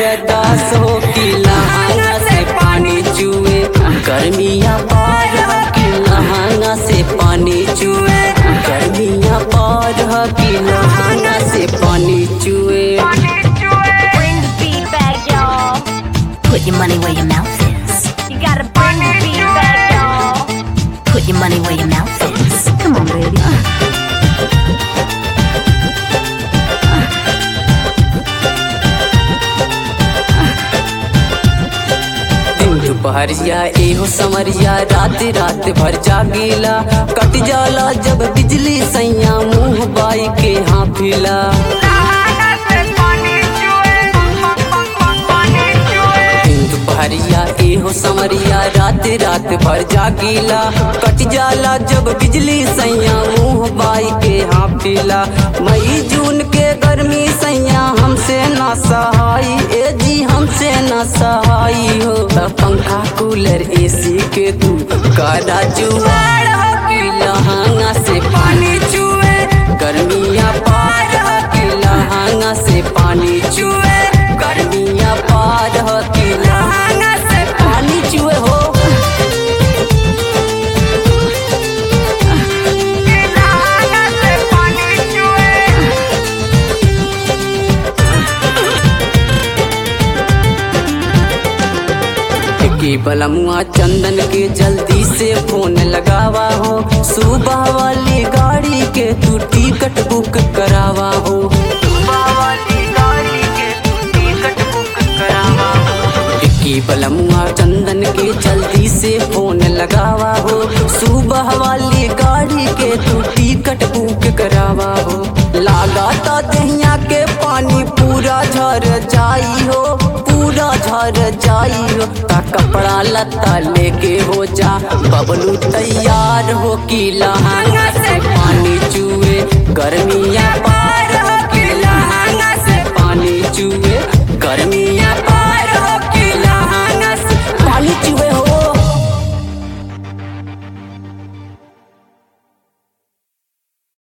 बर्दाश्त हो कि लहाना से पानी चुए गर्मिया पार हो कि लहाना से पानी चुए गर्मिया पार हो कि लहाना से पानी चुए Bring the beat back, y'all. Put your money where your mouth is. You gotta bring the beat back, y'all. Put your money where your mouth is. Come on, baby. दिन दोपहरिया एहो समरिया रात रात भर जागीला कट जाला जब बिजली सैया मुंह बाई के हाफिला दिन दोपहरिया एहो समरिया रात रात भर जागीला कट जाला जब बिजली सैया मुंह बाई के हाफिला मई जून के गर्मी सैया हमसे ना सहाई ए जी हमसे ना सहाई हो त पंखा कूलर एसी के तू कारा जुआड़ हो कि लहाना से पानी चुए गर्मिया पार हो कि लहाना से पानी चुए गर्मिया पार हो कि लहाना से पानी चुए हो के बलमुआ चंदन के जल्दी से फोन लगावा हो सुबह वाली गाड़ी के तू टिकट बुक करावा हो सुबह वाली गाड़ी के तू टिकट बुक करावा हो के बलमुआ चंदन के जल्दी से फोन लगावा हो सुबह वाली गाड़ी के तू टिकट बुक करावा हो लगाता दहिया के पानी पूरा झर जाई हो पूरा झर जाई हो ता कपड़ा लत्ता लेके हो जा बबलू तैयार हो कि लहाना से पानी चुए गर्मिया पा